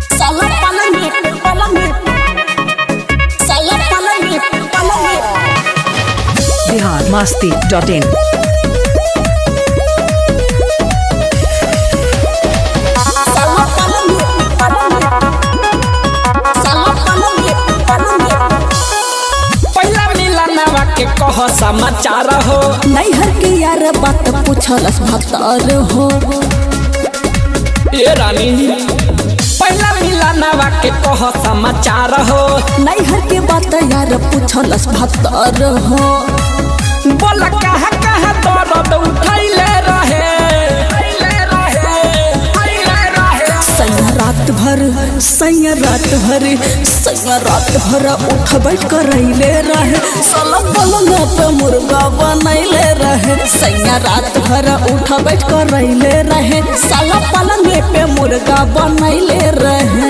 Salah palangnya, palangnya. Salah palangnya, palangnya. Bihar Masti dot in Salah palangnya, palangnya. Salah palangnya, palangnya. पहिला मिलनवा के कह समाचार हो नैहर के यार बात पूछलस भतर हो ए रानी पहिला मिलनवा के कह समाचार हो नैहर के बात यार पूछलस भतर हो बोल कहा कहा दर्द उठैले रहे उठैले रहे, उठैले रहे। सैया रात भर सैया रात भर सैया रात भर उठ बैठ करैले रहे साला पलंगा पे मुर्गा बनैले रहे सैया रात भर उठ बैठ करैले रहे साला पलंगे पे मुर्गा बनैले रहे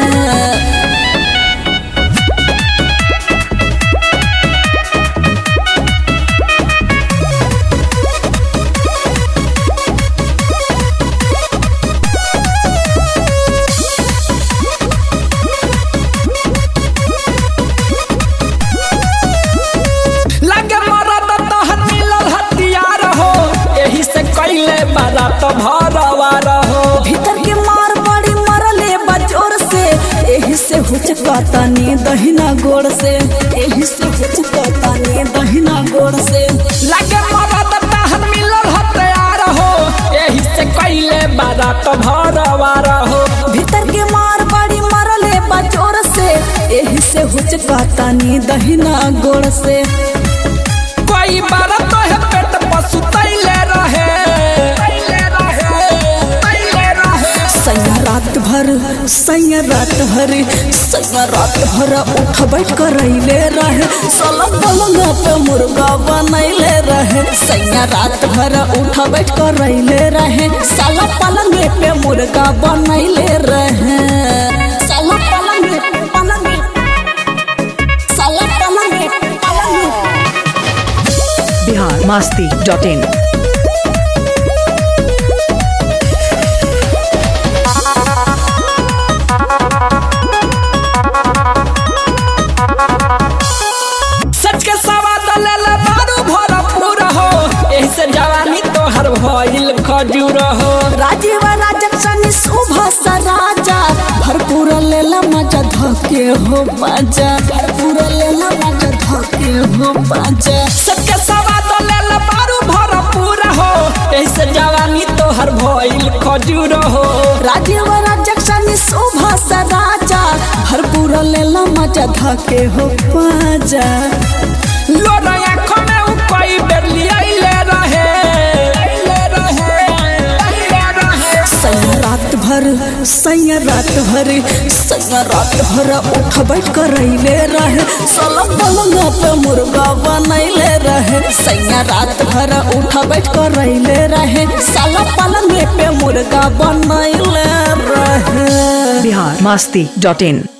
लगे मरद तोहर मिलल हथियार हो एही से कैले बारात भरवार हो भीतर के मार बड़ी मरले बजोर से एही से हुचकातानी दहिना गोड़ से एही से हुचकातानी दहिना गोड़ से लगे मरद तोहर मिलल हथियार हो एही से कैले बारात भरवार हो भीतर के मार बड़ी मरले बजोर से एही से हुचकातानी दहिना गोड़ से कोई बार तो है पेट पशु तैले रहे तैले रहे तैले रहे सैया रात भर सैया रात भर सैया रात भर उठ बैठ करैले रहे साला पलंगा पे मुर्गा बनैले रहे सैया रात भर उठ बैठ करैले रहे साला पलंगे पे मुर्गा बनैले रहे साला पलंगे पलंगे साला पलंगे पलंगे बिहार मस्ती डॉट इन सच के सवाद ले ले बारू भरपूर हो एही से जवानी तोहर भइल खजूर हो राजीव राजक्षणी सुभाष राजा भरपूर लेला मजा धके हो बाजा भरपूर लेला मजा धके हो बाजा सच के सवाद ले ले बारू भरपूर हो एही से जवानी तोहर भइल खजूर हो राजीव राजक्षणी सुभाष राजा भरपूर लेला मजा धके हो बाजा लोरा आँखों में उ कई बेर लियाइले रहे लियाइले रहे लियाइले रहे सैया रात भर सैया रात भर सैया रात भर उठ बैठ करैले रहे साला पलंगा पे मुर्गा बनैले रहे सैया रात भर उठ बैठ करैले रहे साला पलंगे पे मुर्गा बनैले रहे बिहार मस्ती डॉट इन